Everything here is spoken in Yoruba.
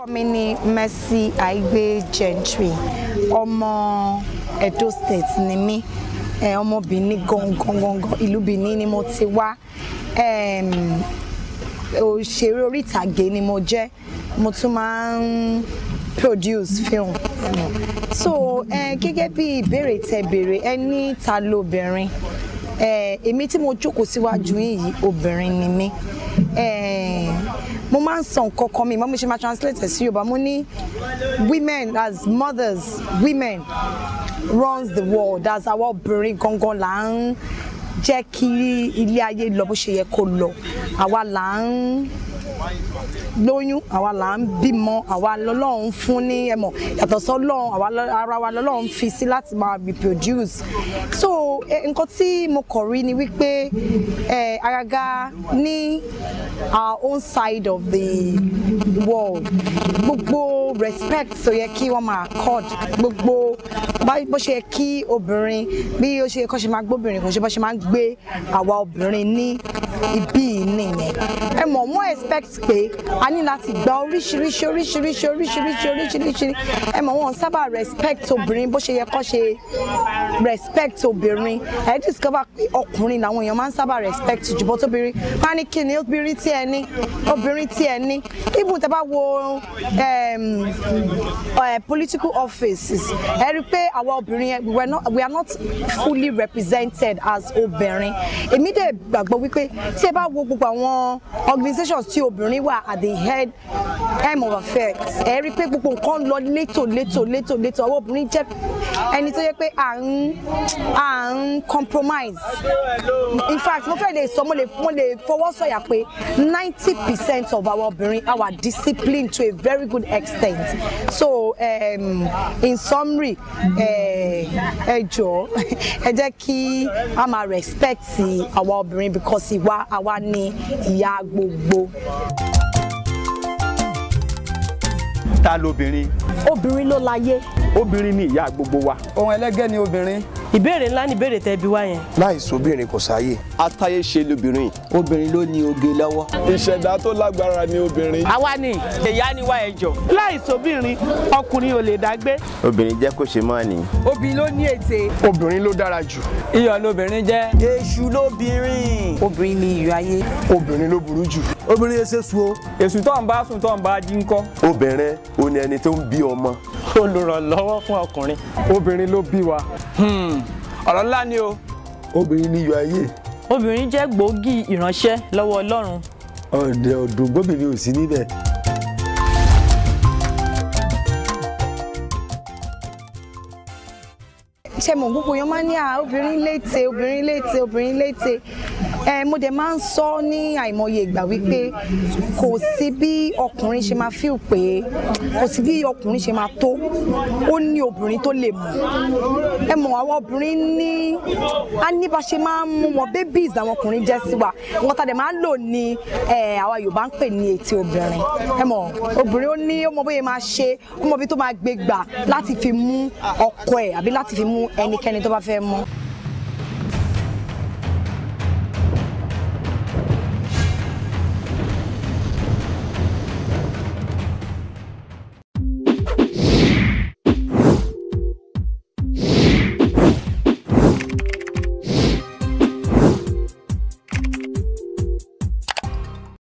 mi ni Mercy Aigbe Gentry ọmọ Edo State ni mí ẹ, ọmọ Benin gangan gangan ìlú Benin ni mo ti wá Em, òṣèré orí ìtàgé ni mo jẹ́ mo tún máa ń produce film so eh, gẹ́gẹ́ bí ìbéèrè tẹ́ béèrè ẹ ní ta lóbìnrin eh, èmi tí mo jókòó síwájú yìí obìnrin ni mí eh, mo máa ń sọ nǹkan kan mi mo ṣe máa translate ẹ̀ sí Yorùbá mo ní women as mothers women runs the world as àwa obìnrin gangan là ń jẹ́ kí ilé ayé lọ bó ṣe yẹ kó lọ àwa là ń lóyún àwa là ń bímọ àwa lọ́lọ́run fún ní ẹmọ yàtọ̀ sọ́lọ́run àwa lọ- ara wa lọ́lọ́run fi sí láti máa reproduce so eh, nǹkan tí mo kọ̀ rí ni wípé eh, àgàgà ní our own side of the world gbogbo respect tó yẹ kí wọ́n máa accord gbogbo bá- bó ṣe yẹ kí obìnrin bí ó ṣe kọ́ ṣe máa gbóbìnrin kò ṣe bó ṣe máa ń gbé àwa obìnrin ní ibí yìí nìyẹn ẹ mọ̀ wọ́n expect pé a ní láti gba oríṣiríṣi oríṣiríṣi oríṣiríṣi oríṣiríṣi ẹ mọ̀ wọ́n sábà respect obìnrin bó ṣe yẹ kó ṣe respect obìnrin ẹ discover pé ọkùnrin làwọn èèyàn máa ń sábà respect jù bọ́ tóbìnrin wọ́n á ní kí ni obìnrin tí ẹ ní obìnrin tí ẹ ní even tẹ́ bá wo um, uh, political offices ẹ rí i pé àwa obìnrin yẹn we were not we are not fully represented as obìnrin èmi dẹ̀ gbàgbọ́ wípé tí ẹ bá wo gbogbo àwọn organizations tí obìnrin wà at the head end of affairs ẹ rí i pé gbogbo nǹkan lọ létò létò létò létò àwọn obìnrin jẹ́ ẹni tó yẹ pé à ń à ń compromise in fact mo fẹ́ lè sọ mo lè mo lè fọwọ́ sọ̀yà pé ninety percent of our obìnrin our discipline to a very good extent so um, in summary ẹ ẹ jọ̀ọ́ ẹ jẹ́ kí a máa respect àwa obìnrin because ìwà àwa ni ìyá gbogbo. ta lobìnrin obìnrin ló láyé. obìnrin ni ìyá gbogbo wa. ohun ẹlẹ́gẹ́ ni obìnrin. ìbéèrè ńlá ni ìbéèrè tẹ́ bí wá yẹn. láìsí obìnrin kò sáyè. atáyé ṣe lobìnrin. obìnrin ló ní oge lọ́wọ́. ìṣẹ̀dá tó lágbára ni obìnrin. àwa ni ìyá ni wá ẹjọ́. láìsóbìnrin ọkùnrin ò lè dágbé. obìnrin jẹ́ kó ṣe mọ́ ni. obìnrin ló ní ète. obìnrin ló dára jù. iyọ̀ lobìnrin jẹ́. èṣù lóbìnrin. obìnrin ni iyọ̀ ayé. obìnrin ló burú jù. obìnrin ẹsẹ̀ sùn o. èṣù tó ń bá sùn tó ń bá jí ń kọ́. obìnrin ò ní ẹni tó ń bí ọmọ. olùrànlọ́wọ́ fún ọkùnrin. obìnrin ló bí wa. ọ̀rọ̀ ńlá ni o. obìnrin ní iyọ̀ ayé. obìnrin jẹ́ gbòógì ìránṣẹ́ lọ́wọ́ ọlọ́run. ọ̀dẹ̀ ọ̀dùn gbóbìnrin ò sí níbẹ̀. ṣe mọ̀ gbogbo èèyàn máa ń ní à obìnrin létè obìnrin létè obìnrin létè ẹ mo dẹ̀ máa ń sọ ní àìmọye ìgbà wípé kò sí bí ọkùnrin ṣe máa fíl pé kò sí bí ọkùnrin ṣe máa tó ó ní obìnrin tó lè mọ̀ ẹ mọ̀ àwọn obìnrin ní a ní bá ṣe máa ń mú wọn babies àwọn ọkùnrin jẹ́ sí wa nǹkan tá a dẹ̀ máa ń lò ní ẹ àwa Yorùbá ń pè ní etí obìnrin ẹ mọ̀ obìnrin ó ní ó mọ bóyá máa ṣe ó mọ bí tó máa gbé gbà láti fi mú ọkọ ẹ̀ àbí láti fi mú ẹnikẹ́ni tó bá fẹ́ mú.